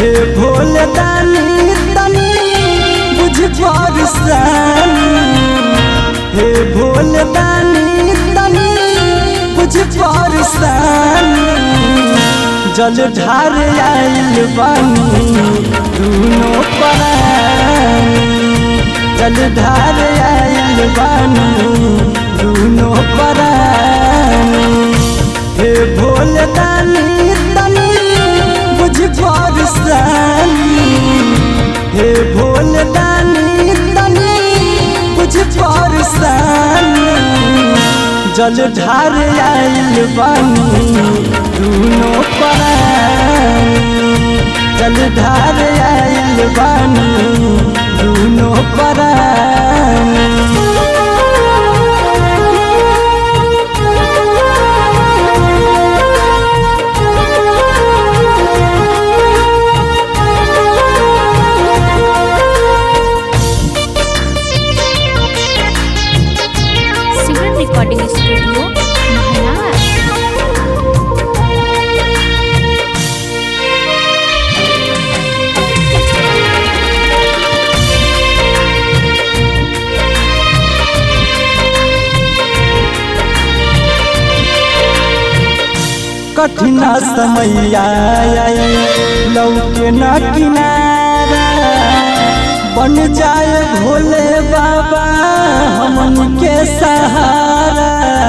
हे भोले दानी तनी बुझ परसानी हे भोले दानी तनी बुझ परसानी जल ढार आइल बानी दूनो परानी जल ढार आइल बानी दूनो परानी हे भोले दानी तनी बुझ परसानी हे भोले दानी तनी बुझ परसानी जल ढार आइल बानी दूनो परानी जल ढार आइल बानी दूनो परानी सिमरन रिकॉर्डिंग स्टूडियो महाराज कठिन समैया लौके न किनारा बन जाए भोले बाबा हमन के सहारा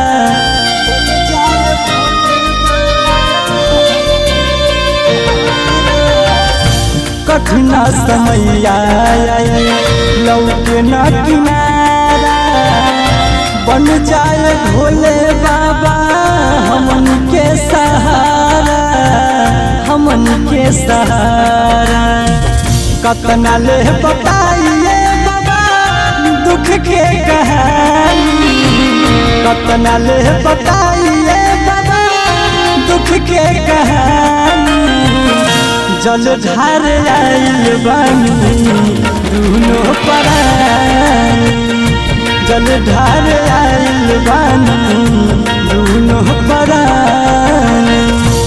कठिन समैया लौके न किनारा बन जाए भोले बाबा हमन के सहारा हमन के सहारा कतना ले बताइए बाबा दुख के कहानी कतना ले बताइए बाबा दुख के कहानी जल ढार आइल बानी दूनो परानी जल ढार आइल बानी दूनो परानी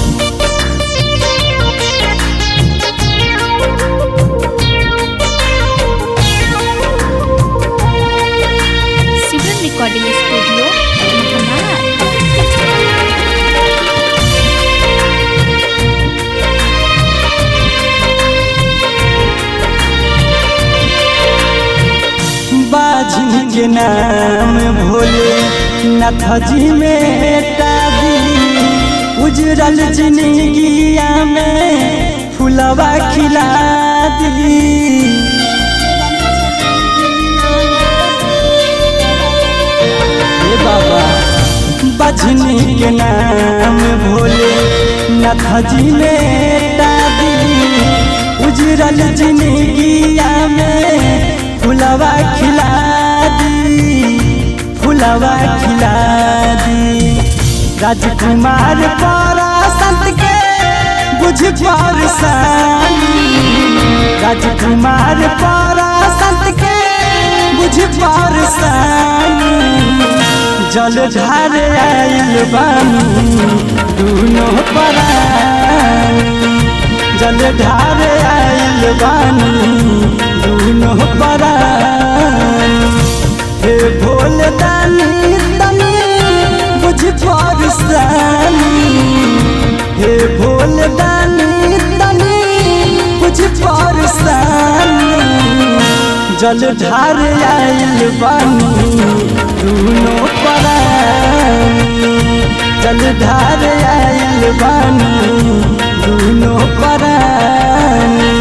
सिमरन रिकॉर्डिंग स्टूडियो महाराज बाजी के नाम भोले नाथ जी में दी उजरल जिंदगिया में फुलवा खिला दी हे बाबा बजनी के नाम भोले नाथ जी में दी उजरल जिंदगिया में फुलवा खिला दी फुलवा खिला दी राजकुमार पारा संत के बुझ परसानी राजकुमार पारा संत के बुझ परसानी जल ढार आइल बानी दूनो परानी जल ढार आइल बानी दूनो परानी हे भोले दानी तनी बुझ परसानी हे भोले दानी तनी बुझ परसानी जल ढार आइल बानी दूनो परानी जल ढार आइल बानी दूनो परानी